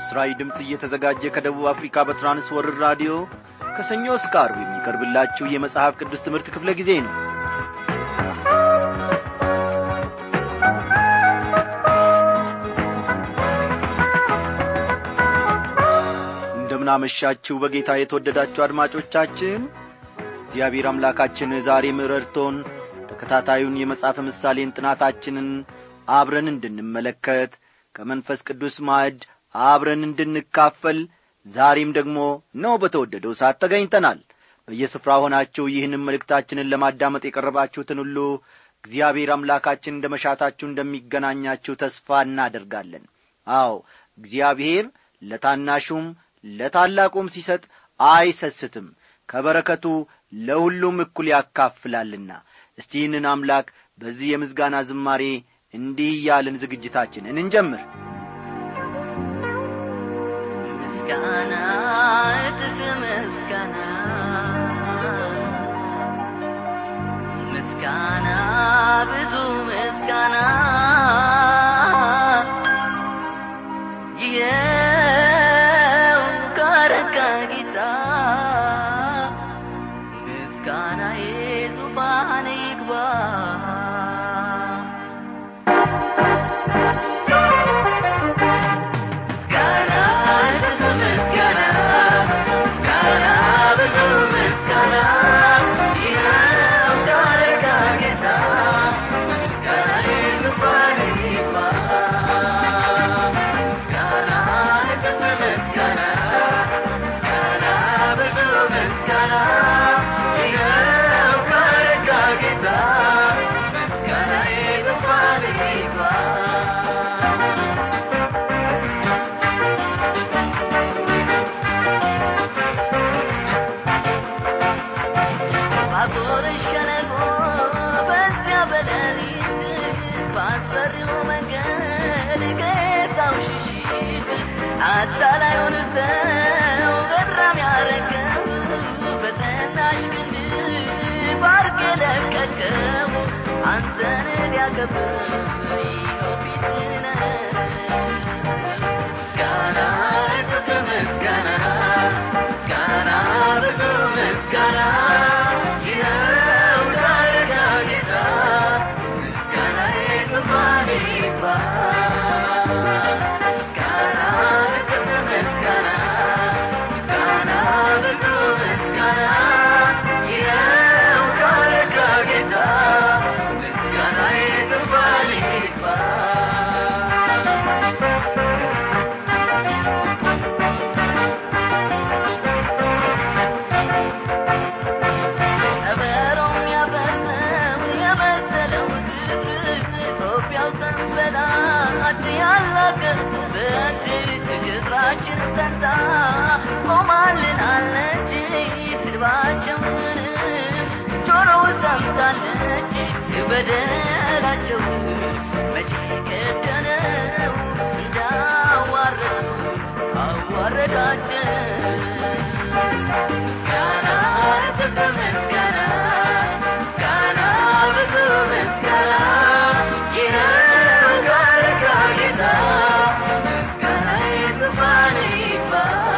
ለምሥራዊ ድምፅ እየተዘጋጀ ከደቡብ አፍሪካ በትራንስወርር ራዲዮ ከሰኞ እስከ አርብ የሚቀርብላችሁ የመጽሐፍ ቅዱስ ትምህርት ክፍለ ጊዜ ነው እንደምናመሻችሁ በጌታ የተወደዳችሁ አድማጮቻችን እግዚአብሔር አምላካችን ዛሬም ረድቶን ተከታታዩን የመጽሐፍ ምሳሌን ጥናታችንን አብረን እንድንመለከት ከመንፈስ ቅዱስ ማዕድ አብረን እንድንካፈል ዛሬም ደግሞ ነው በተወደደው ሰዓት ተገኝተናል በየስፍራ ሆናችሁ ይህንም መልእክታችንን ለማዳመጥ የቀረባችሁትን ሁሉ እግዚአብሔር አምላካችን እንደ መሻታችሁ እንደሚገናኛችሁ ተስፋ እናደርጋለን አዎ እግዚአብሔር ለታናሹም ለታላቁም ሲሰጥ አይሰስትም ከበረከቱ ለሁሉም እኩል ያካፍላልና እስቲ ይህንን አምላክ በዚህ የምስጋና ዝማሬ እንዲህ እያልን ዝግጅታችንን እንጀምር ምስጋና እጥፍ ምስጋና ምስጋና ብዙ ምስጋና ይኸው ካረካ ጌታ ምስጋና የዙፋን ይግባ ምስጋና ብዙ ምስጋና ምስጋና ብዙ ምስጋና ይኸው ካረካ ጌታ ምስጋና የዙፋን ይግባ ምስጋና እጥፍ ምስጋና ምስጋና ብዙ ምስጋና ይኸው ካረካ ጌታ ምስጋና የዙፋን ይግባ ባጎረሽ ሸለቆ በዚያ በሌሊት ባስፈሪው መንገድ ከጌታው ሽሽት አታላዩን ሰው ገራም ያረገው በጸናሽ ክንድ ባርክ የለቀቀው አንተን ሊያከብር ይኸው ፊትህ ነው። ምስጋና እጥፍ ምስጋና ምስጋና ብዙ ምስጋና ይኸው ታረጋ ጌታ ምስጋና የዙፋን ይግባ ምስጋና እጥፍ ምስጋና ምስጋና ብዙ ምስጋና ይኸው ታረጋ ጌታ ምስጋና የዙፋን ይግባ ከበሮም ያበሰው የመሰለው ግብር ኢትዮጵያው ሰንበላት ያላገጡበት ክብራችን ጸንታ ቆማልናለች ስድባቸውን ጆሮ ሰምታለች በደላቸው መቼ ከደነው እንዳዋረዱ አዋረዳቸው ምስጋና እጥፍ ምስጋና ምስጋና ብዙ ምስጋና ይኸው ካረጋ ጌታ ምስጋና የዙፋን ይግባ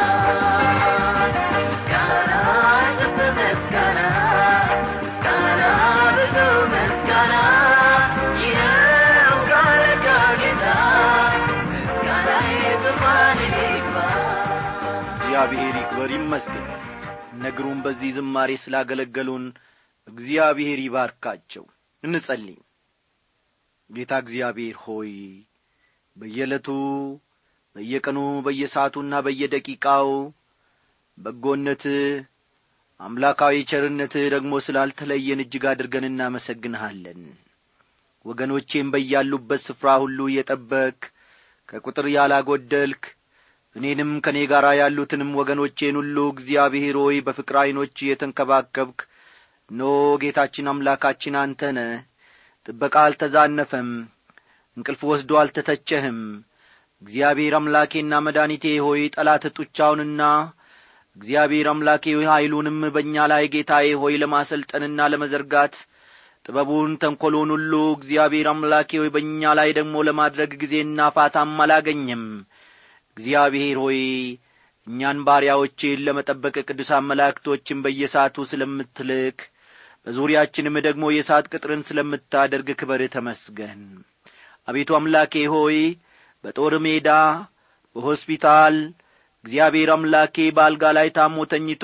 ምስጋና እጥፍ ምስጋና ምስጋና ብዙ ምስጋና ይኸው ካረጋ ጌታ ምስጋና የዙፋን ይግባ እግዚአብሔር ይክበር ይመስገን ነግሩን በዚህ ዝማሬ ስላገለገሉን እግዚአብሔር ይባርካቸው እንጸልይ ጌታ እግዚአብሔር ሆይ በየዕለቱ በየቀኑ በየሰዓቱና በየደቂቃው በጎነትህ አምላካዊ ቸርነትህ ደግሞ ስላልተለየን እጅግ አድርገን እናመሰግንሃለን ወገኖቼም በያሉበት ስፍራ ሁሉ እየጠበክ ከቁጥር ያላጐደልክ እኔንም ከእኔ ጋር ያሉትንም ወገኖቼን ሁሉ እግዚአብሔር ሆይ በፍቅር ዐይኖች የተንከባከብክ ኖ ጌታችን አምላካችን አንተ ነ ጥበቃ አልተዛነፈም እንቅልፍ ወስዶ አልተተቸህም እግዚአብሔር አምላኬና መድኃኒቴ ሆይ ጠላት ጡቻውንና እግዚአብሔር አምላኬ ሆይ ኀይሉንም በእኛ ላይ ጌታዬ ሆይ ለማሰልጠንና ለመዘርጋት ጥበቡን ተንኰሉን ሁሉ እግዚአብሔር አምላኬ ሆይ በእኛ ላይ ደግሞ ለማድረግ ጊዜና ፋታም አላገኘም እግዚአብሔር ሆይ እኛን ባሪያዎችን ለመጠበቅ ቅዱሳን መላእክቶችን በየሰዓቱ ስለምትልክ በዙሪያችንም ደግሞ የእሳት ቅጥርን ስለምታደርግ ክበር ተመስገን አቤቱ አምላኬ ሆይ በጦር ሜዳ በሆስፒታል እግዚአብሔር አምላኬ በአልጋ ላይ ታሞ ተኝቶ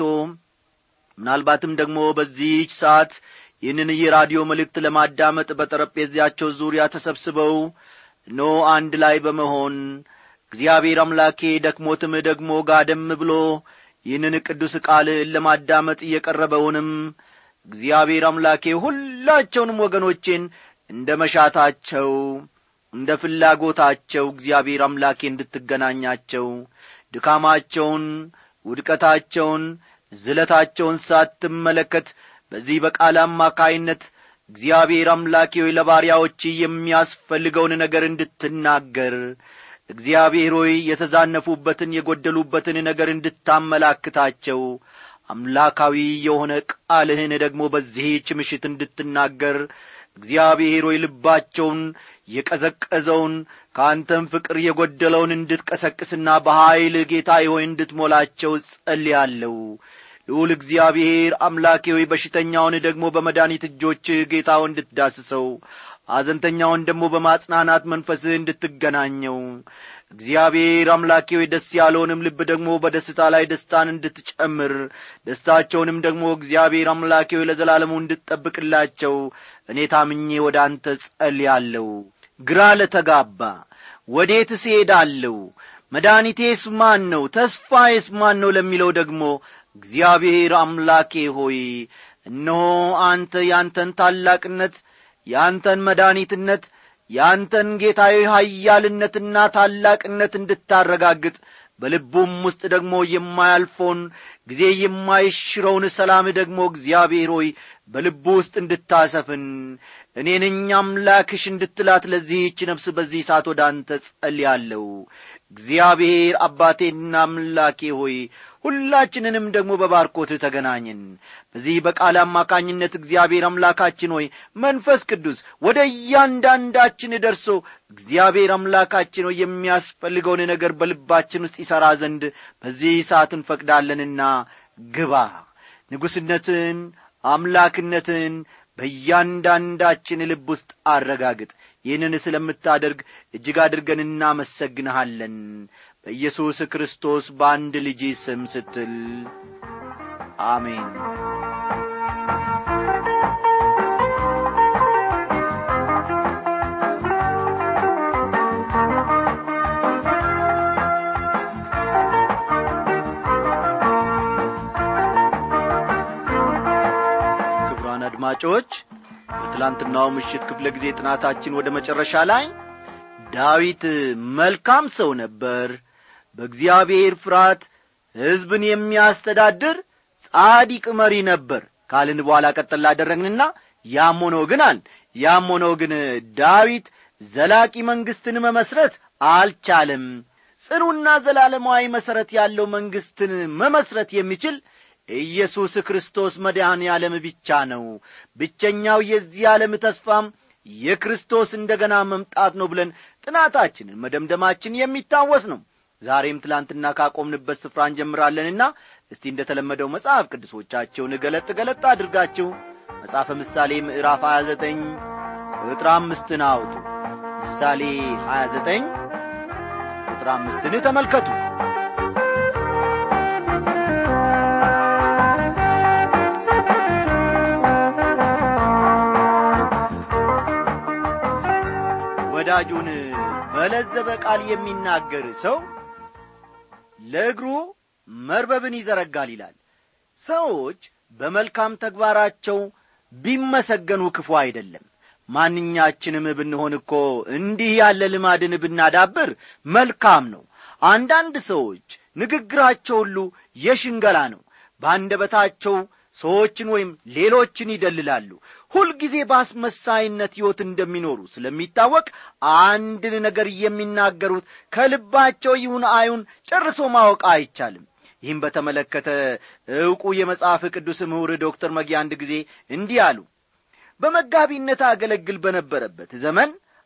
ምናልባትም ደግሞ በዚህች ሰዓት ይህንን የራዲዮ መልእክት ለማዳመጥ በጠረጴዛቸው ዙሪያ ተሰብስበው ኖ አንድ ላይ በመሆን እግዚአብሔር አምላኬ ደክሞትም ደግሞ ጋደም ብሎ ይህንን ቅዱስ ቃል ለማዳመጥ እየቀረበውንም እግዚአብሔር አምላኬ ሁላቸውንም ወገኖቼን እንደ መሻታቸው እንደ ፍላጎታቸው እግዚአብሔር አምላኬ እንድትገናኛቸው ድካማቸውን ውድቀታቸውን ዝለታቸውን ሳትመለከት በዚህ በቃል አማካይነት እግዚአብሔር አምላኬ ሆይ ለባሪያዎች የሚያስፈልገውን ነገር እንድትናገር እግዚአብሔር ሆይ የተዛነፉበትን የጐደሉበትን ነገር እንድታመላክታቸው አምላካዊ የሆነ ቃልህን ደግሞ በዚህች ምሽት እንድትናገር እግዚአብሔር ሆይ ልባቸውን የቀዘቀዘውን ከአንተም ፍቅር የጐደለውን እንድትቀሰቅስና በኀይል ጌታ ሆይ እንድትሞላቸው ጸልያለሁ ልዑል እግዚአብሔር አምላኬ ሆይ በሽተኛውን ደግሞ በመድኃኒት እጆች ጌታው እንድትዳስሰው አዘንተኛውን ደግሞ በማጽናናት መንፈስህ እንድትገናኘው እግዚአብሔር አምላኬ ሆይ ደስ ያለውንም ልብ ደግሞ በደስታ ላይ ደስታን እንድትጨምር ደስታቸውንም ደግሞ እግዚአብሔር አምላኬ ሆይ ለዘላለሙ እንድትጠብቅላቸው እኔ ታምኜ ወደ አንተ ጸልያለሁ ግራ ለተጋባ ወዴትስ እሄዳለሁ መድኃኒቴስ ማን ነው ተስፋዬስ ማን ነው ለሚለው ደግሞ እግዚአብሔር አምላኬ ሆይ እነሆ አንተ ያንተን ታላቅነት ያንተን መድኃኒትነት ያንተን ጌታዊ ኀያልነትና ታላቅነት እንድታረጋግጥ በልቡም ውስጥ ደግሞ የማያልፈውን ጊዜ የማይሽረውን ሰላም ደግሞ እግዚአብሔር ሆይ በልቡ ውስጥ እንድታሰፍን እኔን አምላክሽ እንድትላት ለዚህች ነፍስ በዚህ ሰዓት ወደ አንተ ጸልያለሁ እግዚአብሔር አባቴና አምላኬ ሆይ ሁላችንንም ደግሞ በባርኮት ተገናኝን በዚህ በቃል አማካኝነት እግዚአብሔር አምላካችን ሆይ መንፈስ ቅዱስ ወደ እያንዳንዳችን ደርሶ እግዚአብሔር አምላካችን ሆይ የሚያስፈልገውን ነገር በልባችን ውስጥ ይሠራ ዘንድ በዚህ ሰዓት እንፈቅዳለንና ግባ ንጉሥነትን አምላክነትን በእያንዳንዳችን ልብ ውስጥ አረጋግጥ ይህንን ስለምታደርግ እጅግ አድርገን እናመሰግንሃለን በኢየሱስ ክርስቶስ በአንድ ልጅ ስም ስትል አሜን ክቡራን አድማጮች በትላንትናው ምሽት ክፍለ ጊዜ ጥናታችን ወደ መጨረሻ ላይ ዳዊት መልካም ሰው ነበር በእግዚአብሔር ፍርሃት ሕዝብን የሚያስተዳድር ጻዲቅ መሪ ነበር ካልን በኋላ ቀጠል ላደረግንና ያም ሆኖ ግን አል ያም ሆኖ ግን ዳዊት ዘላቂ መንግሥትን መመስረት አልቻለም ጽኑና ዘላለማዊ መሠረት ያለው መንግሥትን መመስረት የሚችል ኢየሱስ ክርስቶስ መድኃኔ ዓለም ብቻ ነው ብቸኛው የዚህ ዓለም ተስፋም የክርስቶስ እንደ ገና መምጣት ነው ብለን ጥናታችንን መደምደማችን የሚታወስ ነው ዛሬም ትላንትና ካቆምንበት ስፍራ እንጀምራለንና እስቲ እንደ ተለመደው መጽሐፍ ቅዱሶቻቸውን ገለጥ ገለጥ አድርጋችሁ መጽሐፈ ምሳሌ ምዕራፍ 29 ቁጥር አምስትን አውጡ ምሳሌ 29 ቁጥር አምስትን ተመልከቱ ወዳጁን በለዘበ ቃል የሚናገር ሰው ለእግሩ መርበብን ይዘረጋል ይላል ሰዎች በመልካም ተግባራቸው ቢመሰገኑ ክፉ አይደለም ማንኛችንም ብንሆን እኮ እንዲህ ያለ ልማድን ብናዳብር መልካም ነው አንዳንድ ሰዎች ንግግራቸው ሁሉ የሽንገላ ነው በአንደበታቸው ሰዎችን ወይም ሌሎችን ይደልላሉ ሁልጊዜ በአስመሳይነት ሕይወት እንደሚኖሩ ስለሚታወቅ አንድን ነገር የሚናገሩት ከልባቸው ይሁን አይሁን ጨርሶ ማወቅ አይቻልም ይህም በተመለከተ ዕውቁ የመጽሐፍ ቅዱስ ምሁር ዶክተር መጊ አንድ ጊዜ እንዲህ አሉ በመጋቢነት አገለግል በነበረበት ዘመን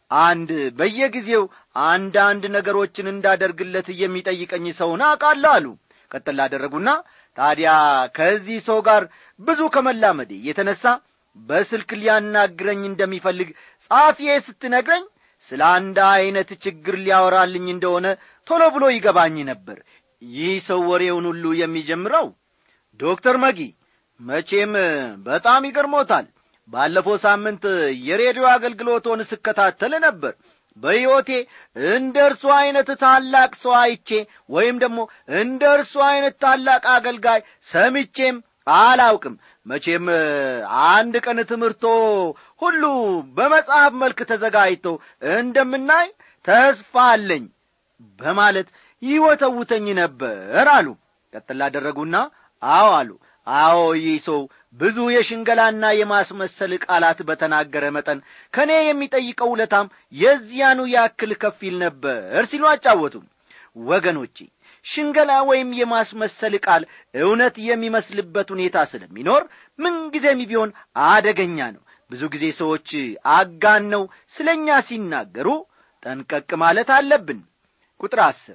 አንድ በየጊዜው አንዳንድ ነገሮችን እንዳደርግለት የሚጠይቀኝ ሰውን አውቃለሁ አሉ ቀጥል አደረጉና ታዲያ ከዚህ ሰው ጋር ብዙ ከመላመዴ የተነሳ በስልክ ሊያናግረኝ እንደሚፈልግ ጻፊዬ ስትነግረኝ ስለ አንድ ዐይነት ችግር ሊያወራልኝ እንደሆነ ቶሎ ብሎ ይገባኝ ነበር ይህ ሰው ወሬውን ሁሉ የሚጀምረው ዶክተር መጊ መቼም በጣም ይገርሞታል ባለፈው ሳምንት የሬዲዮ አገልግሎቶን ስከታተል ነበር በሕይወቴ እንደ እርሱ ዐይነት ታላቅ ሰው አይቼ ወይም ደግሞ እንደ እርሱ ዐይነት ታላቅ አገልጋይ ሰምቼም አላውቅም መቼም አንድ ቀን ትምህርቶ ሁሉ በመጽሐፍ መልክ ተዘጋጅቶ እንደምናይ ተስፋ አለኝ በማለት ይወተውተኝ ነበር አሉ ቀጥል አደረጉና አዎ አሉ አዎ ይህ ሰው ብዙ የሽንገላና የማስመሰል ቃላት በተናገረ መጠን ከእኔ የሚጠይቀው ውለታም የዚያኑ ያክል ከፊል ነበር ሲሉ አጫወቱም ወገኖቼ ሽንገላ ወይም የማስመሰል ቃል እውነት የሚመስልበት ሁኔታ ስለሚኖር ምንጊዜም ቢሆን አደገኛ ነው ብዙ ጊዜ ሰዎች አጋነው ስለ እኛ ሲናገሩ ጠንቀቅ ማለት አለብን ቁጥር አስር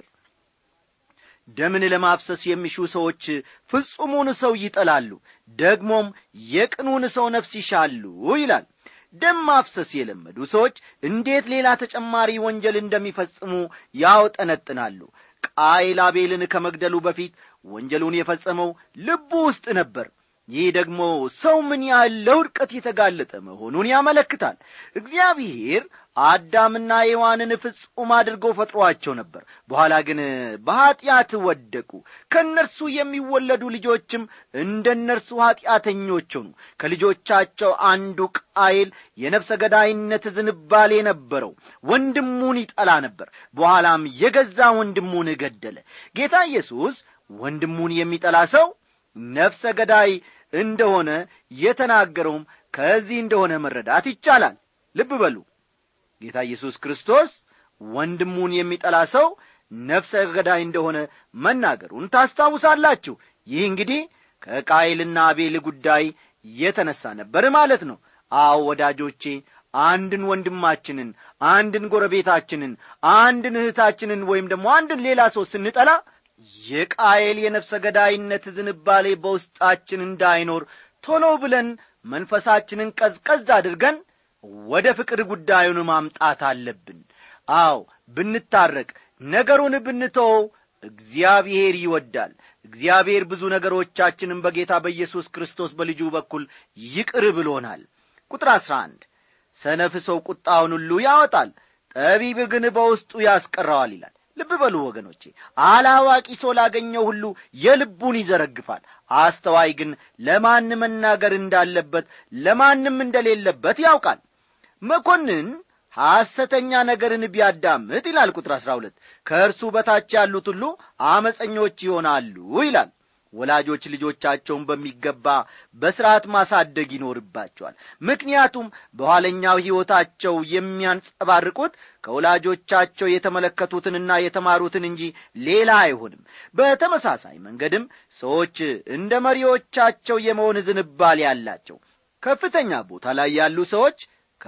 ደምን ለማፍሰስ የሚሹ ሰዎች ፍጹሙን ሰው ይጠላሉ ደግሞም የቅኑን ሰው ነፍስ ይሻሉ ይላል ደም ማፍሰስ የለመዱ ሰዎች እንዴት ሌላ ተጨማሪ ወንጀል እንደሚፈጽሙ ያውጠነጥናሉ ቃይል አቤልን ከመግደሉ በፊት ወንጀሉን የፈጸመው ልቡ ውስጥ ነበር ይህ ደግሞ ሰው ምን ያህል ለውድቀት የተጋለጠ መሆኑን ያመለክታል እግዚአብሔር አዳምና ሔዋንን ፍጹም አድርጎ ፈጥሮአቸው ነበር በኋላ ግን በኀጢአት ወደቁ ከእነርሱ የሚወለዱ ልጆችም እንደ እነርሱ ኀጢአተኞች ሆኑ ከልጆቻቸው አንዱ ቃይል የነፍሰ ገዳይነት ዝንባሌ ነበረው ወንድሙን ይጠላ ነበር በኋላም የገዛ ወንድሙን ገደለ ጌታ ኢየሱስ ወንድሙን የሚጠላ ሰው ነፍሰ ገዳይ እንደሆነ የተናገረውም ከዚህ እንደሆነ መረዳት ይቻላል ልብ በሉ ጌታ ኢየሱስ ክርስቶስ ወንድሙን የሚጠላ ሰው ነፍሰ ገዳይ እንደሆነ መናገሩን ታስታውሳላችሁ ይህ እንግዲህ ከቃይልና አቤል ጉዳይ የተነሳ ነበር ማለት ነው አዎ ወዳጆቼ አንድን ወንድማችንን አንድን ጎረቤታችንን አንድን እህታችንን ወይም ደግሞ አንድን ሌላ ሰው ስንጠላ የቃየል የነፍሰ ገዳይነት ዝንባሌ በውስጣችን እንዳይኖር ቶሎ ብለን መንፈሳችንን ቀዝቀዝ አድርገን ወደ ፍቅር ጉዳዩን ማምጣት አለብን አዎ ብንታረቅ ነገሩን ብንተወው እግዚአብሔር ይወዳል እግዚአብሔር ብዙ ነገሮቻችንን በጌታ በኢየሱስ ክርስቶስ በልጁ በኩል ይቅር ብሎናል ቁጥር አሥራ አንድ ሰነፍ ሰው ቁጣውን ሁሉ ያወጣል ጠቢብ ግን በውስጡ ያስቀረዋል ይላል ልብ በሉ ወገኖቼ አላዋቂ ሰው ላገኘው ሁሉ የልቡን ይዘረግፋል አስተዋይ ግን ለማን መናገር እንዳለበት ለማንም እንደሌለበት ያውቃል መኮንን ሐሰተኛ ነገርን ቢያዳምጥ ይላል ቁጥር አሥራ ሁለት ከእርሱ በታች ያሉት ሁሉ አመፀኞች ይሆናሉ ይላል ወላጆች ልጆቻቸውን በሚገባ በሥርዓት ማሳደግ ይኖርባቸዋል ምክንያቱም በኋለኛው ሕይወታቸው የሚያንጸባርቁት ከወላጆቻቸው የተመለከቱትንና የተማሩትን እንጂ ሌላ አይሆንም በተመሳሳይ መንገድም ሰዎች እንደ መሪዎቻቸው የመሆን ዝንባሌ ያላቸው ከፍተኛ ቦታ ላይ ያሉ ሰዎች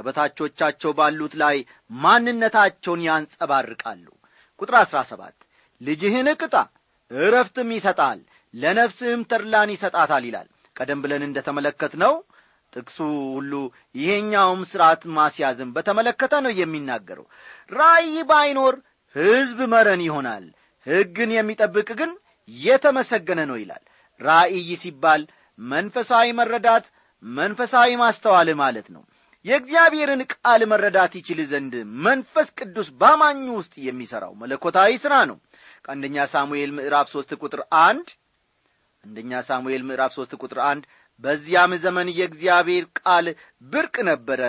ከበታቾቻቸው ባሉት ላይ ማንነታቸውን ያንጸባርቃሉ ቁጥር አሥራ ሰባት ልጅህን ቅጣ እረፍትም ይሰጣል ለነፍስህም ተድላን ይሰጣታል ይላል ቀደም ብለን እንደ ተመለከት ነው ጥቅሱ ሁሉ ይሄኛውም ሥርዓት ማስያዝን በተመለከተ ነው የሚናገረው ራእይ ባይኖር ሕዝብ መረን ይሆናል ሕግን የሚጠብቅ ግን የተመሰገነ ነው ይላል ራእይ ሲባል መንፈሳዊ መረዳት መንፈሳዊ ማስተዋል ማለት ነው የእግዚአብሔርን ቃል መረዳት ይችል ዘንድ መንፈስ ቅዱስ ባማኙ ውስጥ የሚሠራው መለኮታዊ ሥራ ነው ከአንደኛ ሳሙኤል ምዕራፍ ሦስት ቁጥር አንድ አንደኛ ሳሙኤል ምዕራፍ ሦስት ቁጥር አንድ በዚያም ዘመን የእግዚአብሔር ቃል ብርቅ ነበረ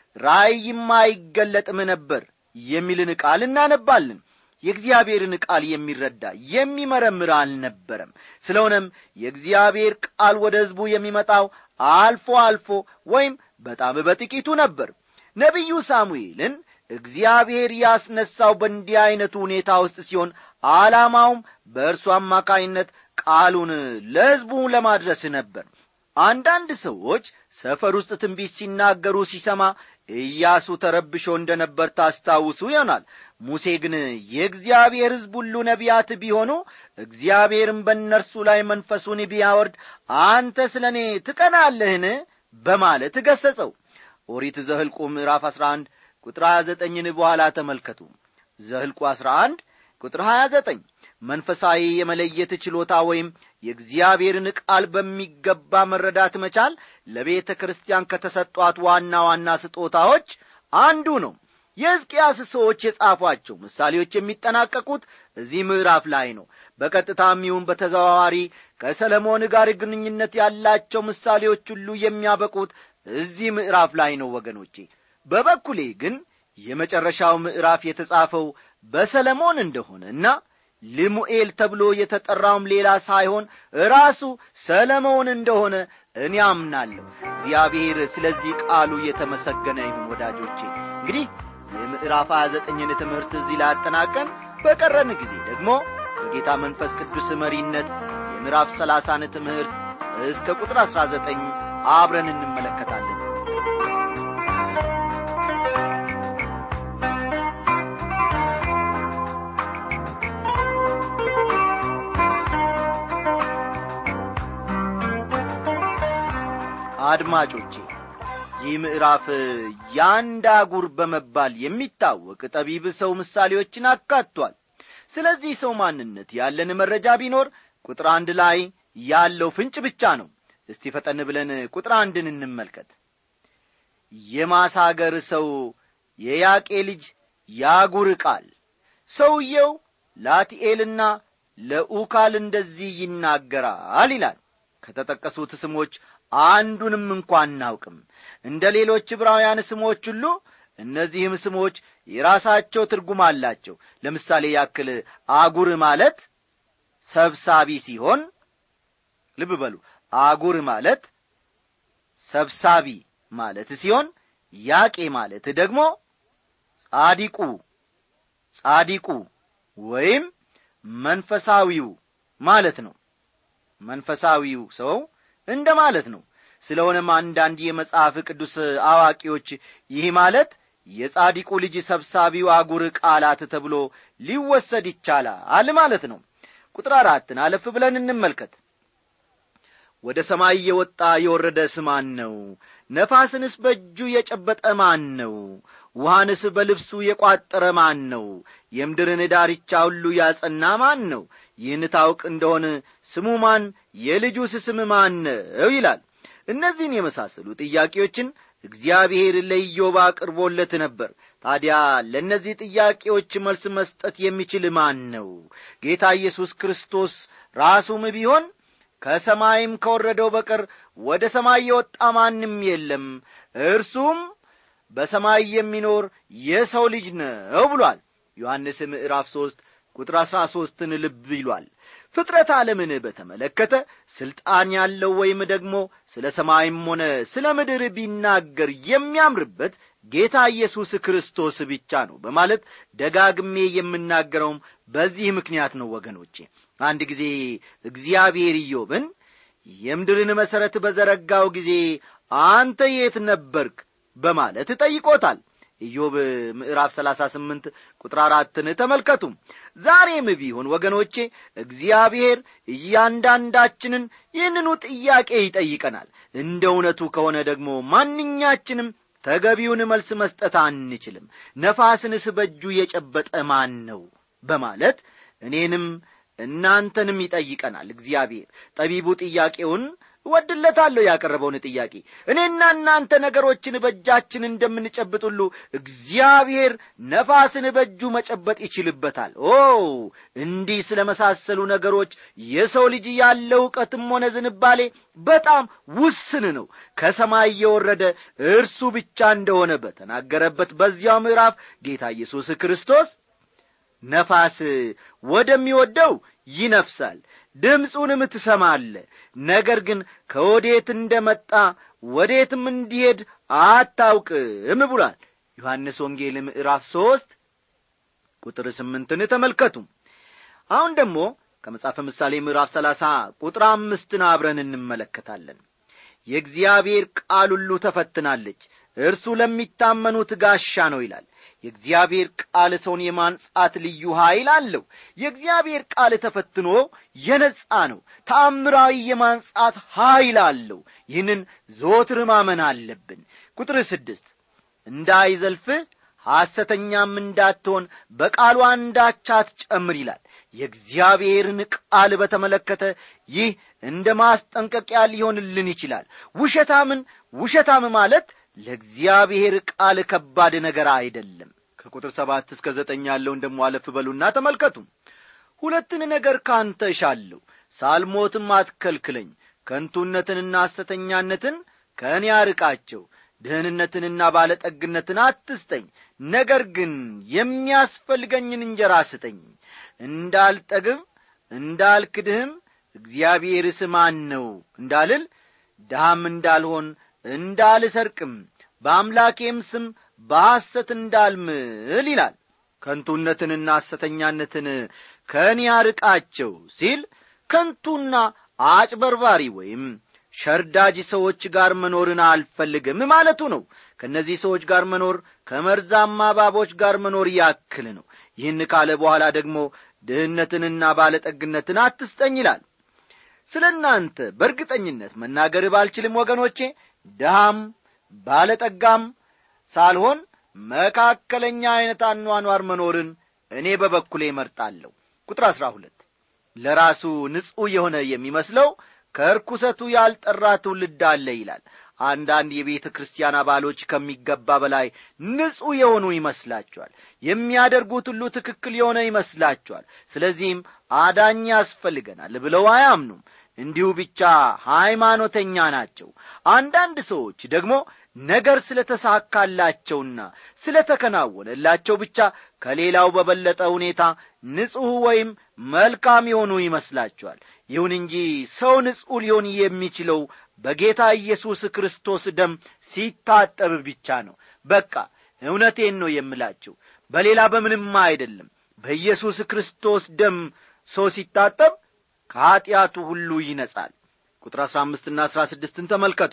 ራእይም አይገለጥም ነበር የሚልን ቃል እናነባለን የእግዚአብሔርን ቃል የሚረዳ የሚመረምር አልነበረም ስለሆነም የእግዚአብሔር ቃል ወደ ሕዝቡ የሚመጣው አልፎ አልፎ ወይም በጣም በጥቂቱ ነበር ነቢዩ ሳሙኤልን እግዚአብሔር ያስነሳው በእንዲህ ዐይነቱ ሁኔታ ውስጥ ሲሆን ዓላማውም በእርሱ አማካይነት ቃሉን ለሕዝቡ ለማድረስ ነበር አንዳንድ ሰዎች ሰፈር ውስጥ ትንቢት ሲናገሩ ሲሰማ ኢያሱ ተረብሾ እንደ ነበር ታስታውሱ ይሆናል ሙሴ ግን የእግዚአብሔር ሕዝብ ሁሉ ነቢያት ቢሆኑ እግዚአብሔርም በእነርሱ ላይ መንፈሱን ቢያወርድ አንተ ስለ እኔ ትቀናለህን በማለት ገሠጸው ኦሪት ዘህልቁ ምዕራፍ 11 ቁጥር 29ን በኋላ ተመልከቱ ዘህልቁ 11 ቁጥር 29 መንፈሳዊ የመለየት ችሎታ ወይም የእግዚአብሔርን ቃል በሚገባ መረዳት መቻል ለቤተ ክርስቲያን ከተሰጧት ዋና ዋና ስጦታዎች አንዱ ነው የሕዝቅያስ ሰዎች የጻፏቸው ምሳሌዎች የሚጠናቀቁት እዚህ ምዕራፍ ላይ ነው በቀጥታም ይሁን በተዘዋዋሪ ከሰለሞን ጋር ግንኙነት ያላቸው ምሳሌዎች ሁሉ የሚያበቁት እዚህ ምዕራፍ ላይ ነው ወገኖቼ በበኩሌ ግን የመጨረሻው ምዕራፍ የተጻፈው በሰለሞን እንደሆነና ልሙኤል ተብሎ የተጠራውም ሌላ ሳይሆን ራሱ ሰለሞን እንደሆነ እኔ አምናለሁ እግዚአብሔር ስለዚህ ቃሉ የተመሰገነ ይሁን ወዳጆቼ እንግዲህ የምዕራፍ 29ን ትምህርት እዚህ ላይ አጠናቀን በቀረን ጊዜ ደግሞ በጌታ መንፈስ ቅዱስ መሪነት የምዕራፍ 30ን ትምህርት እስከ ቁጥር 19 አብረን እንመለከታለን አድማጮቼ ይህ ምዕራፍ የአንድ አጉር በመባል የሚታወቅ ጠቢብ ሰው ምሳሌዎችን አካቷል ስለዚህ ሰው ማንነት ያለን መረጃ ቢኖር ቁጥር አንድ ላይ ያለው ፍንጭ ብቻ ነው እስቲ ፈጠን ብለን ቁጥር አንድን እንመልከት የማሳገር ሰው የያቄ ልጅ ያጉር ቃል ሰውየው ላቲኤልና ለኡካል እንደዚህ ይናገራል ይላል ከተጠቀሱት ስሞች አንዱንም እንኳ አናውቅም እንደ ሌሎች ዕብራውያን ስሞች ሁሉ እነዚህም ስሞች የራሳቸው ትርጉም አላቸው ለምሳሌ ያክል አጉር ማለት ሰብሳቢ ሲሆን ልብ በሉ አጉር ማለት ሰብሳቢ ማለት ሲሆን ያቄ ማለት ደግሞ ጻዲቁ ጻዲቁ ወይም መንፈሳዊው ማለት ነው መንፈሳዊው ሰው እንደ ማለት ነው ስለሆነም አንዳንድ የመጽሐፍ ቅዱስ አዋቂዎች ይህ ማለት የጻዲቁ ልጅ ሰብሳቢው አጉር ቃላት ተብሎ ሊወሰድ ይቻላል ማለት ነው ቁጥር አራትን አለፍ ብለን እንመልከት ወደ ሰማይ የወጣ የወረደ ስማን ነው ነፋስንስ በእጁ የጨበጠ ማን ነው ውሃንስ በልብሱ የቋጠረ ማን ነው የምድርን ዳርቻ ሁሉ ያጸና ማን ነው ይህን ታውቅ እንደሆን ስሙ ማን የልጁስ ስም ማን ነው ይላል እነዚህን የመሳሰሉ ጥያቄዎችን እግዚአብሔር ለኢዮብ አቅርቦለት ነበር ታዲያ ለእነዚህ ጥያቄዎች መልስ መስጠት የሚችል ማን ነው ጌታ ኢየሱስ ክርስቶስ ራሱም ቢሆን ከሰማይም ከወረደው በቀር ወደ ሰማይ የወጣ ማንም የለም እርሱም በሰማይ የሚኖር የሰው ልጅ ነው ብሏል ዮሐንስ ምዕራፍ ሦስት ቁጥር አሥራ ሦስትን ልብ ይሏል ፍጥረት ዓለምን በተመለከተ ሥልጣን ያለው ወይም ደግሞ ስለ ሰማይም ሆነ ስለ ምድር ቢናገር የሚያምርበት ጌታ ኢየሱስ ክርስቶስ ብቻ ነው በማለት ደጋግሜ የምናገረውም በዚህ ምክንያት ነው ወገኖቼ አንድ ጊዜ እግዚአብሔር ኢዮብን የምድርን መሠረት በዘረጋው ጊዜ አንተ የት ነበርክ በማለት ጠይቆታል ኢዮብ ምዕራፍ ሰላሳ ስምንት ቁጥር አራትን ተመልከቱ ዛሬም ቢሆን ወገኖቼ እግዚአብሔር እያንዳንዳችንን ይህንኑ ጥያቄ ይጠይቀናል እንደ እውነቱ ከሆነ ደግሞ ማንኛችንም ተገቢውን መልስ መስጠት አንችልም ነፋስንስ በእጁ የጨበጠ ማን ነው በማለት እኔንም እናንተንም ይጠይቀናል እግዚአብሔር ጠቢቡ ጥያቄውን እወድለታለሁ ያቀረበውን ጥያቄ እኔና እናንተ ነገሮችን በእጃችን እንደምንጨብጥ ሁሉ እግዚአብሔር ነፋስን በእጁ መጨበጥ ይችልበታል ኦ እንዲህ ስለ መሳሰሉ ነገሮች የሰው ልጅ ያለው ዕውቀትም ሆነ ዝንባሌ በጣም ውስን ነው ከሰማይ የወረደ እርሱ ብቻ እንደሆነ በተናገረበት በዚያው ምዕራፍ ጌታ ኢየሱስ ክርስቶስ ነፋስ ወደሚወደው ይነፍሳል ድምፁንም ትሰማለ ነገር ግን ከወዴት እንደ መጣ ወዴትም እንዲሄድ አታውቅም ብሏል ዮሐንስ ወንጌል ምዕራፍ ሦስት ቁጥር ስምንትን ተመልከቱ አሁን ደግሞ ከመጽሐፈ ምሳሌ ምዕራፍ ሰላሳ ቁጥር አምስትን አብረን እንመለከታለን የእግዚአብሔር ቃል ሁሉ ተፈትናለች እርሱ ለሚታመኑት ጋሻ ነው ይላል የእግዚአብሔር ቃል ሰውን የማንጻት ልዩ ኀይል አለው የእግዚአብሔር ቃል ተፈትኖ የነጻ ነው ተአምራዊ የማንጻት ኀይል አለው ይህንን ዘወትር ማመን አለብን ቁጥር ስድስት እንዳይዘልፍህ ሐሰተኛም እንዳትሆን በቃሉ አንዳች አትጨምር ይላል የእግዚአብሔርን ቃል በተመለከተ ይህ እንደ ማስጠንቀቂያ ሊሆንልን ይችላል ውሸታምን ውሸታም ማለት ለእግዚአብሔር ቃል ከባድ ነገር አይደለም ከቁጥር ሰባት እስከ ዘጠኝ ያለውን ደሞ አለፍ በሉና ተመልከቱ ሁለትን ነገር ካንተ እሻለሁ ሳልሞትም አትከልክለኝ ከንቱነትንና ሐሰተኛነትን ከእኔ አርቃቸው ድህንነትንና ባለጠግነትን አትስጠኝ ነገር ግን የሚያስፈልገኝን እንጀራ ስጠኝ እንዳልጠግብ እንዳልክድህም እግዚአብሔር ስማን ነው እንዳልል ድሃም እንዳልሆን እንዳልሰርቅም በአምላኬም ስም በሐሰት እንዳልምል ይላል ከንቱነትንና ሐሰተኛነትን ከእኔ አርቃቸው ሲል ከንቱና አጭበርባሪ ወይም ሸርዳጅ ሰዎች ጋር መኖርን አልፈልግም ማለቱ ነው ከእነዚህ ሰዎች ጋር መኖር ከመርዛማ እባቦች ጋር መኖር ያክል ነው ይህን ካለ በኋላ ደግሞ ድህነትንና ባለጠግነትን አትስጠኝ ይላል ስለ እናንተ በእርግጠኝነት መናገር ባልችልም ወገኖቼ ድሃም ባለጠጋም ሳልሆን መካከለኛ ዐይነት አኗኗር መኖርን እኔ በበኩሌ እመርጣለሁ ቁጥር አሥራ ሁለት ለራሱ ንጹሕ የሆነ የሚመስለው ከርኩሰቱ ያልጠራ ትውልድ አለ ይላል አንዳንድ የቤተ ክርስቲያን አባሎች ከሚገባ በላይ ንጹሕ የሆኑ ይመስላቸዋል የሚያደርጉት ሁሉ ትክክል የሆነ ይመስላቸዋል ስለዚህም አዳኝ ያስፈልገናል ብለው አያምኑም እንዲሁ ብቻ ሃይማኖተኛ ናቸው አንዳንድ ሰዎች ደግሞ ነገር ስለ ተሳካላቸውና ስለ ተከናወነላቸው ብቻ ከሌላው በበለጠ ሁኔታ ንጹሕ ወይም መልካም የሆኑ ይመስላቸዋል ይሁን እንጂ ሰው ንጹሕ ሊሆን የሚችለው በጌታ ኢየሱስ ክርስቶስ ደም ሲታጠብ ብቻ ነው በቃ እውነቴን ነው የምላችሁ በሌላ በምንም አይደለም በኢየሱስ ክርስቶስ ደም ሰው ሲታጠብ ከኀጢአቱ ሁሉ ይነጻል ቁጥር አሥራ አምስትና አሥራ ስድስትን ተመልከቱ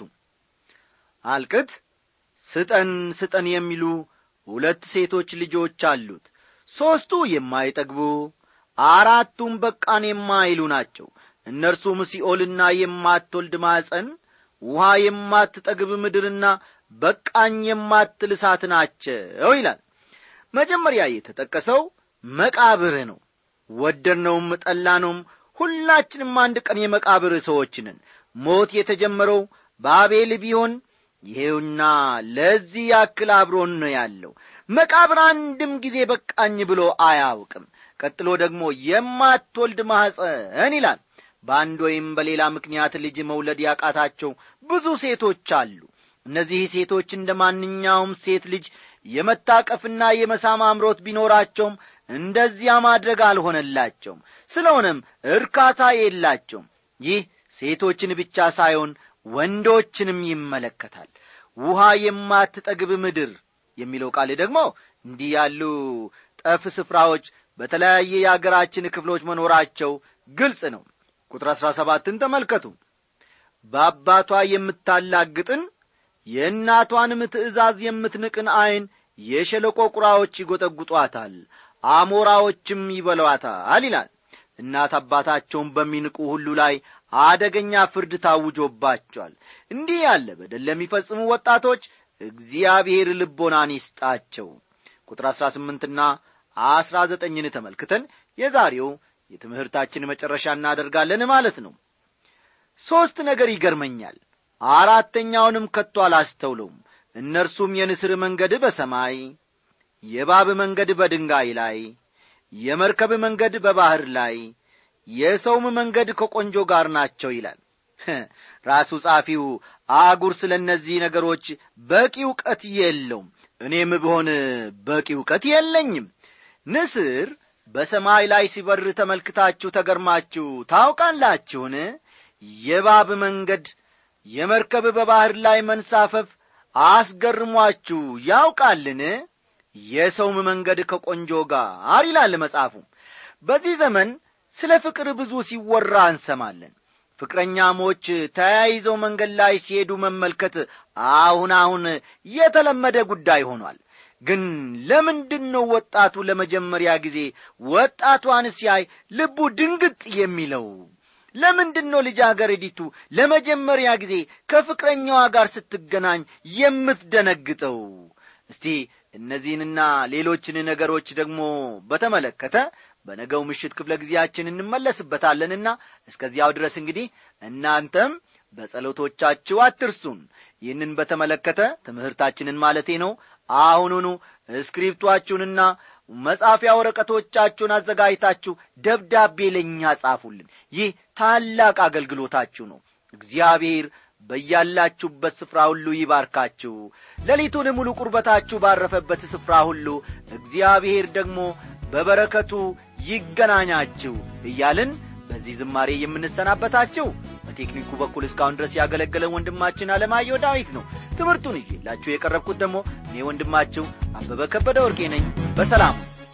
አልቅት ስጠን ስጠን የሚሉ ሁለት ሴቶች ልጆች አሉት ሦስቱ የማይጠግቡ አራቱም በቃን የማይሉ ናቸው እነርሱም ሲኦልና የማትወልድ ማፀን ውሃ የማትጠግብ ምድርና በቃኝ የማትል እሳት ናቸው ይላል መጀመሪያ የተጠቀሰው መቃብር ነው ወደድነውም ጠላነውም ሁላችንም አንድ ቀን የመቃብር ሰዎች ነን ሞት የተጀመረው በአቤል ቢሆን ይሄውና ለዚህ ያክል አብሮን ነው ያለው መቃብር አንድም ጊዜ በቃኝ ብሎ አያውቅም ቀጥሎ ደግሞ የማትወልድ ማኅፀን ይላል በአንድ ወይም በሌላ ምክንያት ልጅ መውለድ ያቃታቸው ብዙ ሴቶች አሉ እነዚህ ሴቶች እንደ ማንኛውም ሴት ልጅ የመታቀፍና የመሳም አምሮት ቢኖራቸውም እንደዚያ ማድረግ አልሆነላቸውም ስለሆነም እርካታ የላቸውም ይህ ሴቶችን ብቻ ሳይሆን ወንዶችንም ይመለከታል ውሃ የማትጠግብ ምድር የሚለው ቃል ደግሞ እንዲህ ያሉ ጠፍ ስፍራዎች በተለያየ የአገራችን ክፍሎች መኖራቸው ግልጽ ነው ቁጥር አሥራ ሰባትን ተመልከቱ በአባቷ የምታላግጥን የእናቷንም ትእዛዝ የምትንቅን ዐይን የሸለቆ ቁራዎች ይጐጠጉጧታል አሞራዎችም ይበሏታል ይላል እናት አባታቸውን በሚንቁ ሁሉ ላይ አደገኛ ፍርድ ታውጆባቸዋል እንዲህ ያለ በደል ለሚፈጽሙ ወጣቶች እግዚአብሔር ልቦናን ይስጣቸው ቁጥር አሥራ ስምንትና አሥራ ዘጠኝን ተመልክተን የዛሬው የትምህርታችን መጨረሻ እናደርጋለን ማለት ነው ሦስት ነገር ይገርመኛል አራተኛውንም ከቶ አላስተውለውም እነርሱም የንስር መንገድ በሰማይ የባብ መንገድ በድንጋይ ላይ የመርከብ መንገድ በባሕር ላይ የሰውም መንገድ ከቆንጆ ጋር ናቸው ይላል ራሱ ጻፊው አጉር ስለ እነዚህ ነገሮች በቂ እውቀት የለውም እኔም ብሆን በቂ እውቀት የለኝም ንስር በሰማይ ላይ ሲበር ተመልክታችሁ ተገርማችሁ ታውቃላችሁን የባብ መንገድ የመርከብ በባሕር ላይ መንሳፈፍ አስገርሟችሁ ያውቃልን የሰውም መንገድ ከቆንጆ ጋር ይላል መጽሐፉ በዚህ ዘመን ስለ ፍቅር ብዙ ሲወራ እንሰማለን ፍቅረኛሞች ተያይዘው መንገድ ላይ ሲሄዱ መመልከት አሁን አሁን የተለመደ ጉዳይ ሆኗል ግን ለምንድን ነው ወጣቱ ለመጀመሪያ ጊዜ ወጣቷን ሲያይ ልቡ ድንግጥ የሚለው ለምንድን ነው ልጃገረዲቱ ለመጀመሪያ ጊዜ ከፍቅረኛዋ ጋር ስትገናኝ የምትደነግጠው እስቲ እነዚህንና ሌሎችን ነገሮች ደግሞ በተመለከተ በነገው ምሽት ክፍለ ጊዜያችን እንመለስበታለንና እስከዚያው ድረስ እንግዲህ እናንተም በጸሎቶቻችሁ አትርሱን ይህንን በተመለከተ ትምህርታችንን ማለቴ ነው አሁኑኑ እስክሪፕቷችሁንና መጻፊያ ወረቀቶቻችሁን አዘጋጅታችሁ ደብዳቤ ለእኛ ጻፉልን ይህ ታላቅ አገልግሎታችሁ ነው እግዚአብሔር በያላችሁበት ስፍራ ሁሉ ይባርካችሁ ሌሊቱን ሙሉ ቁርበታችሁ ባረፈበት ስፍራ ሁሉ እግዚአብሔር ደግሞ በበረከቱ ይገናኛችሁ እያልን በዚህ ዝማሬ የምንሰናበታችሁ በቴክኒኩ በኩል እስካሁን ድረስ ያገለገለን ወንድማችን አለማየሁ ዳዊት ነው ትምህርቱን ይዤላችሁ የቀረብኩት ደግሞ እኔ ወንድማችሁ አበበ ከበደ ወርቄ ነኝ በሰላም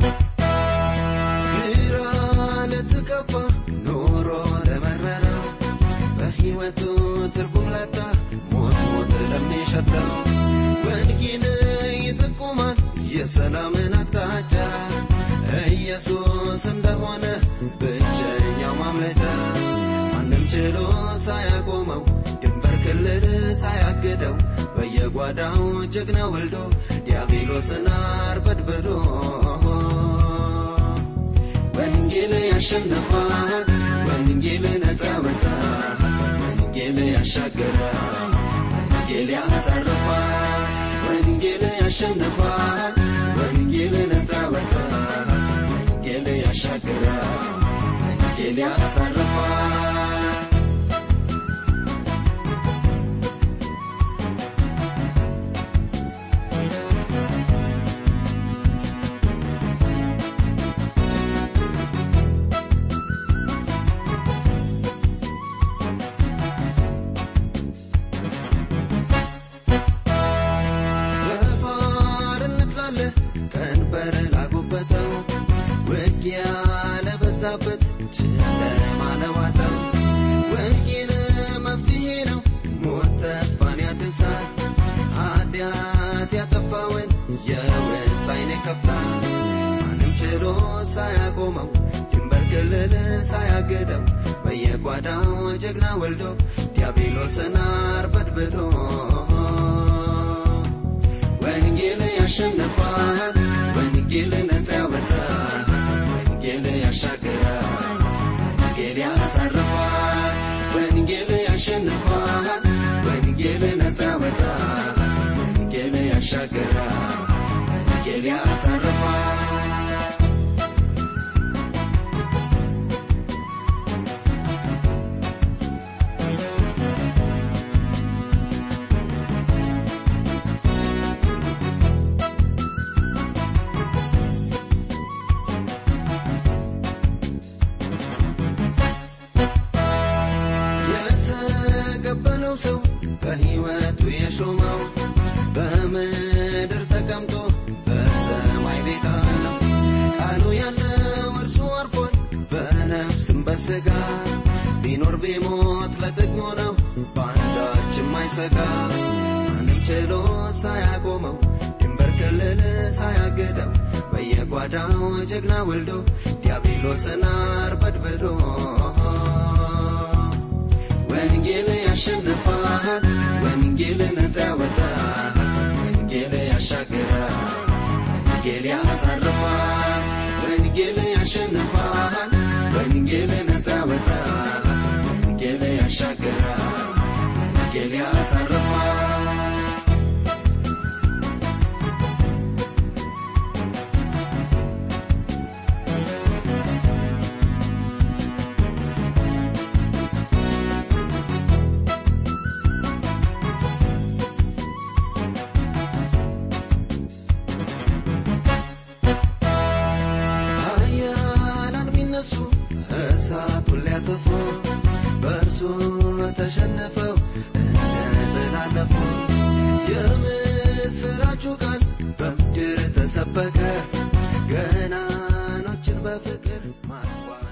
ግራ ለተቀባ ኖሮ ለመረረው በሕይወቱ ትርጉም ለታ ሞት ሞት ለሚሸተው ወንጌል ይጠቁማል የሰላምን አቅጣጫ ኢየሱስ እንደሆነ ብቸኛው ማምለጫ ማንም ችሎ ሳያቆመው ድንበር ክልል ሳያግደው በየጓዳው ጀግና ወልዶ ዲያብሎስን አርበድብዶ ወንጌል ያሸንፋል ወንጌል ነፃ ያወጣል ወንጌል ያሻገራል ወንጌል ያሳርፋል ወንጌል ያሸንፋል ወንጌል ነፃ ያወጣል ወንጌል ያሻገራል ወንጌል ያሳርፋል በባርነት ላለ ቀንበር ላጉበተው ውጊያ ለበዛበት ጨለማ ለዋጠው ወንጌል መፍትሄ ነው ሞት ተስፋን ያድሳል ኃጢአት ያጠፋውን የውስጥ አይን ይከፍታል ማንም ችሎ ሳያቆመው ድንበር ክልል ሳያገደው በየጓዳው ጀግና ወልዶ ዲያብሎስን አርበድብዶ ወንጌል ያሸንፋል ወንጌል ነፃ ያወጣል ወንጌል ያሻግራል ወንጌል ያሳርፋል ወንጌል ያሸንፋል ወንጌል ነፃ ያወጣል ወንጌል ያሻግራል ወንጌል ያሳርፋል የተቀበለው ሰው በሕይወቱ የሾመው በምድር ተቀምጦ በሰማይ ቤት አለው ቃሉ ያለው እርሱ አርፏል በነፍስም በሥጋ ቢኖር ቢሞት ለጥቅሙ ነው በአንዳችም አይሰጋ ማንም ችሎ ሳያቆመው ድንበር ክልል ሳያግደው በየጓዳው ጀግና ወልዶ ዲያብሎስን አርበድብዶ ወንጌል ያሸንፋል ወንጌል ነፃ ያወጣል ወንጌል ያሻግራል ወንጌል ያሳርፋል ወንጌል ያሸንፋል ወንጌል ነፃ ያወጣል ወንጌል ያሻግራል ወንጌል ያሳርፋል ኃያላን ቢነሱ እሳቱን ሊያጠፉ በእርሱ ተሸነፈው እንደተላለፉ የምስራቹ ቃል በምድር ተሰበከ ገናኖችን በፍቅር ማርኳ